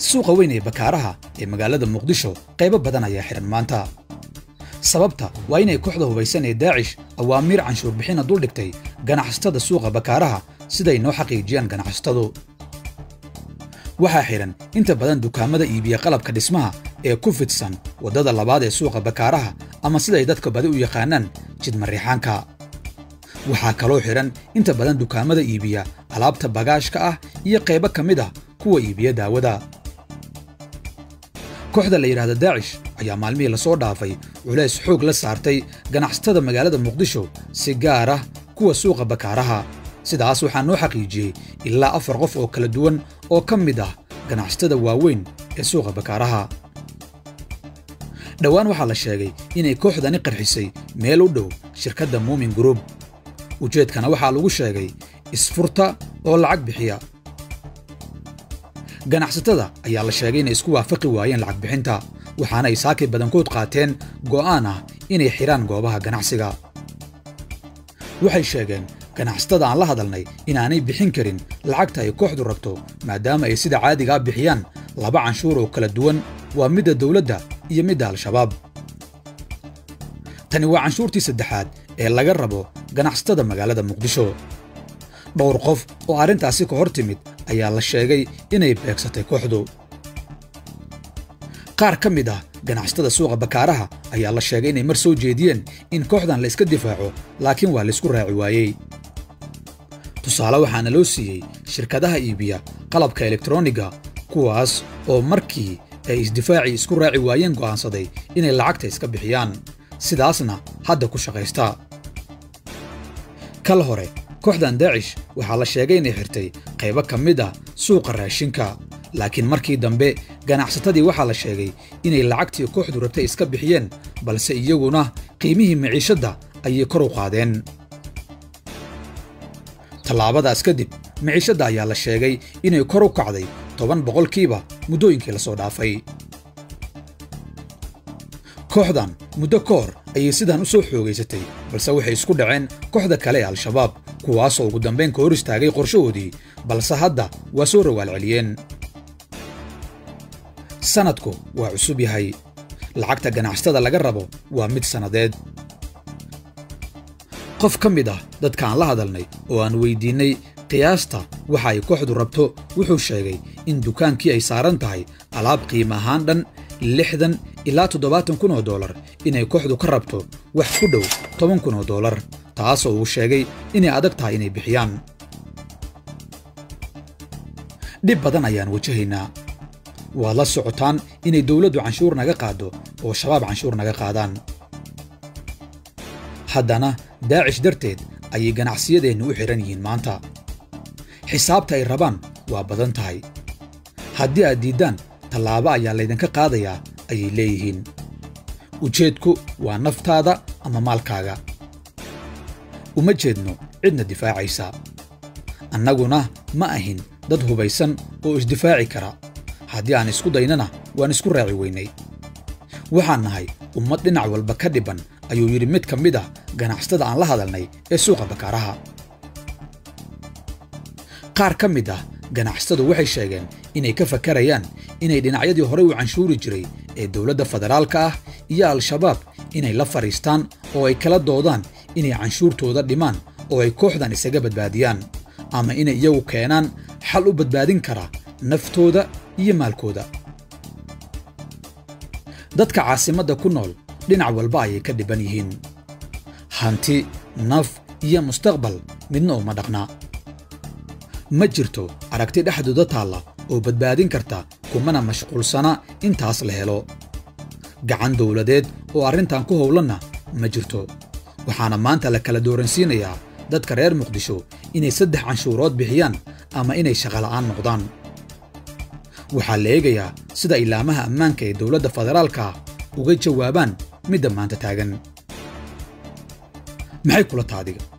suuqa weyn ee bakaaraha ee magaalada muqdisho qaybo badan ayaa xidhan maanta sababta waa inay kooxda hubaysan ee daacish awaamiir canshuur bixina duldhigtay ganacsatada suuqa bakaaraha siday noo xaqiijiyaan ganacsatadu waxaa xidhan inta badan dukaamada iibiya qalabka dhismaha ee ku fidsan waddada labaad ee suuqa bakaaraha ama siday dadka badi u yaqaanaan jidmariixaanka waxaa kaloo xidhan inta badan dukaamada iibiya alaabta bagaashka ah iyo qaybo ka mid ah kuwa iibiya daawada kooxda la yidhaahda daacish ayaa maalmihii lasoo dhaafay culays xoog la saartay ganacsatada magaalada muqdisho si gaar ah kuwa suuqa bakaaraha sidaas waxaa noo xaqiijiyey ilaa afar qof oo kala duwan oo ka mid ah ganacsatada waaweyn ee suuqa bakaaraha dhowaan waxaa la sheegay inay kooxdani qarxisay meel u dhow shirkadda muumin gruub ujeedkana waxaa lagu sheegay isfurta oo lacag bixiya ganacsatada ayaa la sheegay inay isku waafaqi waayeen lacag bixinta waxaana ay saakay badankood qaateen go'aan ah inay xidhaan goobaha ganacsiga waxay sheegeen ganacsatada aan la hadalnay inaanay bixin karin lacagta ay kooxdu rabto maadaama ay sida caadigaa bixiyaan laba canshuur oo kala duwan waa midda dawladda iyo midda al-shabaab tani waa canshuurtii saddexaad ee laga rabo ganacsatada magaalada muqdisho dhowr qof oo arrintaasi ka hor timid ayaa la sheegay inay beegsatay kooxdu qaar ka mid ah ganacsatada suuqa bakaaraha ayaa la sheegay inay mar soo jeediyeen in kooxdan la iska difaaco laakiin waa laysku raaci waayey tusaale waxaana loo siiyey shirkadaha iibiya qalabka elektroniga kuwaas oo markii ay isdifaacii isku raaci waayeen go'aansaday inay lacagta iska bixiyaan sidaasna hadda ku shaqaysta kal hore kooxdan daacish waxaa la sheegay inay xirtay qaybo ka mid ah suuqa raashinka laakiin markii dambe ganacsatadii waxaa la sheegay inay lacagtii kooxdu rabtay iska bixiyeen balse iyaguna qiimihii maciishadda ayay kor u qaadeen tallaabadaas kadib maciishadda ayaa la sheegay inay kor u kacday toban boqolkiiba muddooyinkii la soo dhaafay kooxdan muddo ka hor ayay sidan u soo xoogaysatay balse waxay isku dhaceen kooxda kale ee al-shabaab kuwaasoo ugu dambayn ka hor istaagay qorshahoodii balse hadda waa soo rawaal celiyeen sannadku waa cusub yahay lacagta ganacsatada laga rabo waa mid sannadeed qof ka mid ah dadkaan la hadalnay oo aan weyddiinnay qiyaasta waxa ay kooxdu rabto wuxuu sheegay in dukaankii ay saaran tahay alaab qiima ahaan dhan lixdan ilaa toddobaatan kun oo dollar inay kooxdu ka rabto wax ku dhow toban kun oo dollar taasoo uu sheegay inay adag tahay inay bixiyaan dhib badan ayaan wajahaynaa waad la socotaan inay dawladdu canshuur naga qaaddo oo shabaab canshuur naga qaadaan haddana daacish darteed ayay ganacsiyadeennu u xidhan yihiin maanta xisaabta ay rabaan waa badan tahay haddii aad diiddaan tallaabo ayaa laydinka qaadayaa ayay leeyihiin ujeedku waa naftaada ama maalkaaga uma jeedno cidna difaacaysa annaguna ma ahin dad hubaysan oo isdifaaci kara haddii aan isku daynana waan isku raaci weynay waxaan nahay ummad dhinac walba ka dhibban ayuu yidhi mid ka mid ah ganacsatada aan la hadalnay ee suuqa bakaaraha qaar ka mid ah ganacsatadu waxay sheegeen inay ka fakarayaan inay dhinacyadii horey u canshuuri jiray ee dowladda federaalka ah iyo al-shabaab inay la fadhiistaan oo ay kala doodaan inay canshuurtooda dhimaan oo ay kooxdan isaga badbaadiyaan ama inay iyagu keenaan xal u badbaadin kara naftooda iyo maalkooda dadka caasimadda ku nool dhinac walba ayay ka dhibban yihiin hanti naf iyo mustaqbal midna uma dhaqnaa ma jirto aragti dhexdooda taalla oo badbaadin karta kumana mashquulsana intaas la helo gacan dawladeed oo arrintan ku howlanna ma jirto waxaana maanta la kala dooransiinayaa dadka reer muqdisho inay saddex canshuurood bixiyaan ama inay shaqola'aan noqdaan waxaa la eegayaa sida ilaamaha ammaanka ee dowladda federaalka uga jawaabaan midda maanta taagan maxay kula taadiga